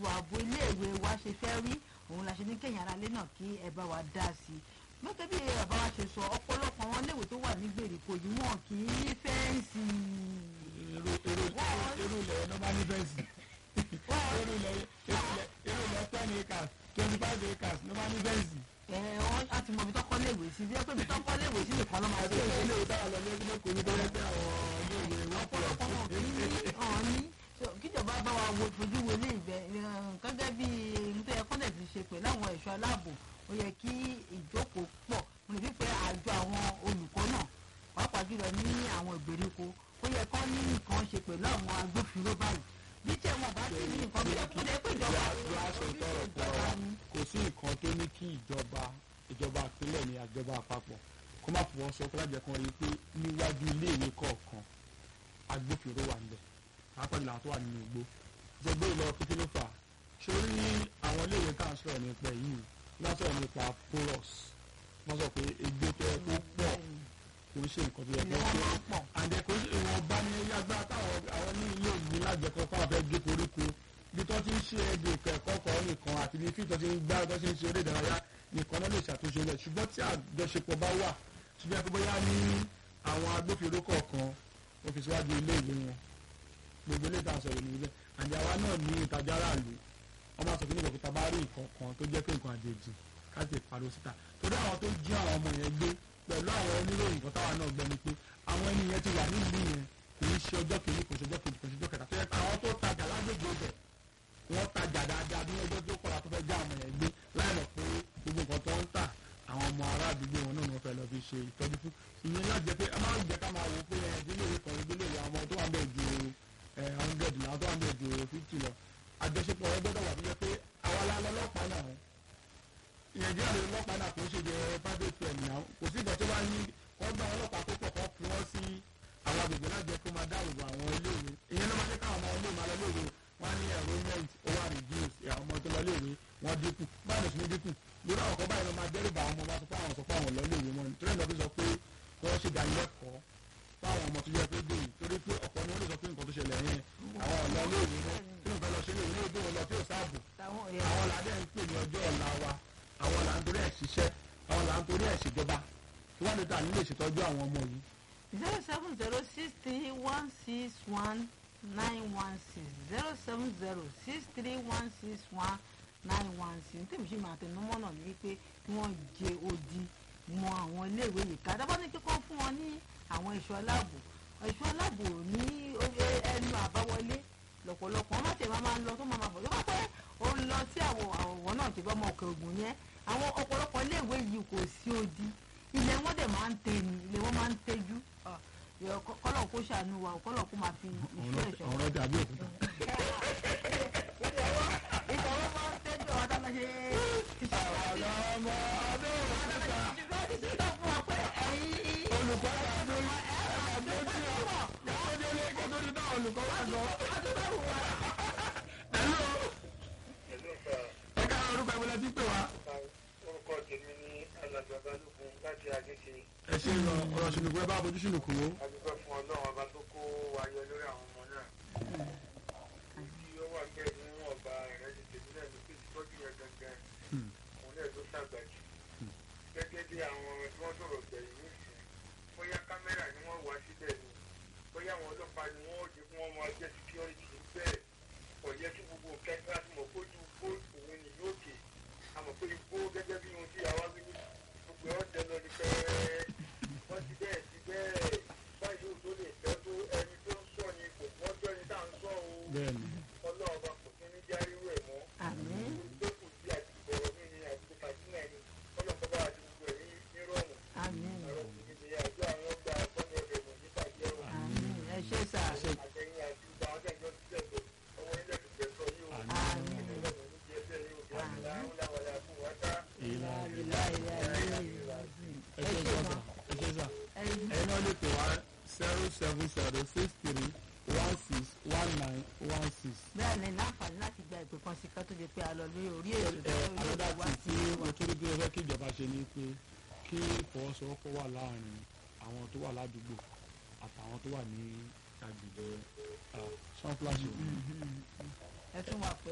ètò ààbò iléèwé wa ṣe fẹ́ rí òun la ṣe ní kẹ́yìn aráalé náà kí ẹ bá wa dá sí i gẹ́gẹ́ bí bàbá wa ṣe sọ ọ̀pọ̀lọpọ̀ àwọn iléèwé tó wà ní gbèríko yìí wọn kì í ní fẹ́ǹsì. irú irú irú ilẹ̀ ẹ̀ ló bá ní fẹ́ǹsì irú ilẹ̀ irú ilẹ̀ ten acres twenty five acres ló bá ní fẹ́ǹsì. ẹ wọn á ti mọ ibi tọ́kọ́ léèwé sí bí ẹ pé ibi tọ́kọ́ léèwé sí nìkan ló máa àti ṣe ilé ìwé táwọn lọ ní ẹgbẹ́ kò ní tó yẹ pé àwọn ilé ìwé wọ́n pọ̀ ọ̀pọ̀lọpọ̀ wọn kì í ní ọ̀hún ní So, kíjọba bá wa wo fojú wo ilé ìgbẹ́ gẹ́gẹ́ bí nítorí ẹ̀kọ́ dẹ̀ ti ṣe pẹ̀lú àwọn ẹ̀ṣọ́ aláàbò ó yẹ kí ìjókòó pọ̀ mo lè fi pé àjọ àwọn olùkọ́ náà pàápàá jùlọ ní àwọn ìgbèríko ó yẹ kán ní nǹkan ṣe pẹ̀lú àwọn agbófinró báyìí bí tí ẹ̀wọ̀n bá ti ní nǹkan bí ẹ̀kọ́ dẹ̀ pé ìjọba bí a sọ tọrọ ìjọba tọrọ ni. kò sí nǹkan tó ní kí ìjọba ìjọba ìpínlẹ̀ ní àjọba àpapọ̀ kó má fọwọ́ sọ kó lájẹ kan rí i pé níwájú iléèwé kọ̀ọ̀kan agbófinró wà níbẹ̀ pàápàá jùlọ àwọn tó wà nínú igbó jẹgbẹ́ ìlọ kékeré ló fà sórí àwọn iléèwé tá à ń sọ̀rọ̀ nípa yìí wọ́n sọ̀rọ̀ nípa porous wọ́n sọ pé egbò tó yẹ kó pọ̀ kò ń ṣe nǹkan tó yẹ ilé kó wọn pọ̀ máa ń pọ̀ àǹdẹ kò sí ìwọ̀n bá ní agbára táwọn àwọn ní ilé ìgbín lájẹkọ fáwọn fẹ́ gé koríko bí tó ti ń ṣe èdè ẹ̀kọ́ kan nìkan àti bí fíìtọ́ ti ń gbá tó ti ń ṣe eré ìdárayá nìkan náà lè ṣàtúnṣe rẹ̀ ṣùgbọ́n tí àjọṣepọ̀ bá wà ṣùgbọ́n ẹ̀kọ́ bóyá ní àwọn agbófinró kọ̀ọ̀kan ó fi síwájú ilé ìwé wọn gbogbo ilé ìtàn sọ̀rọ̀ níbẹ̀ àǹdẹ àwa náà ní ìtajà aráàlú wọ́n máa sọ pé nígbà tó bá rí nǹkan kan tó jẹ́ pé nǹkan àjèjì ká sì pariwo síta torí àwọn tó jí àwọn ọmọ yẹn gbé pẹ̀lú àwọn oníròyìn kan táwa náà gbọ́ ni pé àwọn ẹni yẹn ti wà nílùú yẹn kì í ṣe ọjọ́ kìíní kò ṣe ọjọ́ kejì kò ṣe ọjọ́ kẹta tó yẹ pé àwọn tó tajà lágbègbè ibẹ̀ wọ́n tajà dáadáa bí ọjọ́ tó kọ́ra tó fẹ́ já àwọn yẹn gbé láì mọ̀ pé gbogbo nǹkan tó ń tà àwọn ọmọ ará àdúgbò wọn náà ni wọ́n fẹ́ lọ fi ṣe ìtọ́jú fún ìyẹn náà jẹ́ pé ẹ máa ń jẹ́ ká máa wò ó pé ẹ̀ ìdílé ìwé kan ìdílé ìwé àwọn tó wà ń bẹ̀ ju ẹ̀ hundred làwọn tó wà ń bẹ̀ ju fifty lọ àjọṣepọ̀ ẹ gbọ́dọ̀ wà tó jẹ́ pé àwa la lọ́lọ́pàá náà nàìjíríà lè lọ́pàá náà kò ń ṣe jẹ private firm náà kò sí ìgbà tó bá ní wọ́n gbá wọn lọ́pàá tó pọ̀ kọ́ fi wọ́n sí àwọn agbègbè náà jẹ́ kó máa dáàbò bo àwọn iléèwé ìyẹn ló máa jẹ́ káwọn ọmọ iléèwé máa lọ iléèwé wọ́n á ní enrollment ó wà reduce àwọn ọmọ tó lọ iléèwé wọ́n dínkù báyìí ló sì ní dínkù lórí àwọn kan báyìí ló máa dẹ́rù bá àwọn ọmọ bá sọ pé àwọn sọ pé àwọn lọ iléèwé wọn torí ẹ̀ lọ́ọ́ sọ pé kí wọ́n ṣe dánilẹ́kọ̀ọ́ fáwọn ọmọ tó yẹ pé dé yìí torí pé ọ̀pọ̀ ni wọ́n lè sọ pé nǹkan tó ṣẹlẹ̀ yẹn àwọn ọ̀lọ́ iléèwé wọn tí wọ́n fẹ́ lọ ṣe iléèwé ní ojú wọn lọ tí ò sáàbò táwọn àwọn là ń dẹ́ ń pè ní ọjọ́ ọ̀la wa àwọn là ń torí ẹ̀ ṣiṣẹ́ àwọn là ń torí ẹ̀ ṣèjọba tí wọ́n lè ta nílé ìṣètọ́jú àwọn ọmọ yìí. zero seven zero six three one six one nine one six zero seven zero six three one six one nine one six ní tèmi ṣe máa tẹnu mọ́nà ní wípé kí wọ́n jẹ odi mọ àwọn iléèwé yìí ká dábàá ní kíkọ́ fún wọn ní àwọn ẹ̀ṣọ́ aláàbò ẹ̀ṣọ́ aláàbò ní ẹnu àbáwọlé lọ́pọ̀lọpọ̀ wọ́n má tẹ̀ máa ń lọ tó máa máa bọ̀ tó bá pẹ́ ó ń lọ sí àwọn àwọ̀ náà tó bá mọ òkè ògùn yẹn àwọn ọ̀pọ̀lọpọ̀ iléèwé yìí kò sí odi ilẹ̀ wọn dẹ̀ máa ń tẹ ni ilẹ̀ wọn máa ń tẹ́jú kọ́lọ̀ kó ṣàánú wa kọ́lọ̀ kó máa fi ìṣọ́ ẹ̀ṣọ́ ọ̀rọ̀ ọjà bí òkúta. ìṣòro máa ń tẹ́jú àwọn tá a máa ṣe iṣẹ́ àwọn ọmọ ọdún òkúta ìṣọ́ fún wa pé ẹ̀yin olùkọ́ wà lórí ẹ̀ẹ́dẹ́ tí ó lọ́wọ́dé ilé ẹ̀kọ́ tó ti dá olùkọ́ wà lọ. ẹ̀lú ẹ̀ka orúkọ ìwọlẹ̀ tí pè wá. orúkọ tèmi ní alàgbà balógun láti àgéṣe ẹ ṣe lọ ọ̀rọ̀ ṣùnùkú ẹ bá bójú ṣùnùkú wo. adúgbò fún ọlọ́run ọba tó kó ayọ̀ lórí àwọn ọmọ náà tí ó wà bẹ́ẹ̀ ní ọba rẹ̀ ti tèmi náà ní pé ìtọ́jú yẹn gangan òun náà ló ṣàgbàjù gẹ́gẹ́ bí àwọn tí wọ́n sọ̀rọ̀ gbẹ̀yìn nísìn bóyá kámẹ́rà ni wọ́n wá síbẹ̀ ni bóyá àwọn ọlọ́pàá ni wọ́n ó jẹ́ kí wọ́n máa jẹ́ security bẹ́ẹ̀ kò yẹ kí gbogbo kẹta tí mo kójú kó òun ní yóò kè àmọ́ pé igbó gẹ́gẹ́ bí ohun tí àwa wí ní gbogbo ẹ̀ ọ̀jẹ̀ lọ ní pẹ́ẹ́ wọ́n ti bẹ́ẹ̀ ti bẹ́ẹ̀ báyìí ó tó lè fẹ́ tó ẹni tó ń sọ ni kò mọ́jọ́ ẹni tá à ń sọ o bẹ́ẹ̀ni ọlọ́run bá kò sí ní járíwò ẹ̀ mọ́ àmín tó kù sí àti ìbọ̀rọ̀ mí ni àti kàdúnà ni ọlọ́run bá àti gbogbo ẹ̀ ní nírọ̀rùn àmín ọ̀rọ̀ sì ni ìyá àjọ àwọn ọgbà àkọ́ni ọ̀rẹ́ mọ̀ nípa jẹ́ o àmín ẹ ṣé sà àtẹ̀yìn àti ìgbà àwọn tẹ̀jọ́ ti tẹ̀sọ̀ ọwọ́ ilẹ̀ ti tẹ̀sọ̀ yìí o àmín ọlọ́run ní jẹ́ bẹ́ẹ̀ yóò bí àmì láwùláwàlá fún wa ká ìlà ìlà ìlà ìlà ìlà ẹ ṣe sọ sà ẹ ṣe sà ẹ̀yin náà lè pè wá zero seven zero six three one six one nine one six. bẹ́ẹ̀ ni láǹfààní láti gba ìpè kan sí ká tó di pé a lọ lórí orí ètò tó ẹ lórí alọ́dà wá tí tí mo tún rí bí ẹ fẹ́ kí ìjọba ṣe ni pé kí ìfọwọ́sowọ́pọ̀ wà láàrin àwọn tó wà ládùúgbò àtàwọn tó wà ní agbègbè sunflash. ẹ tún wà pé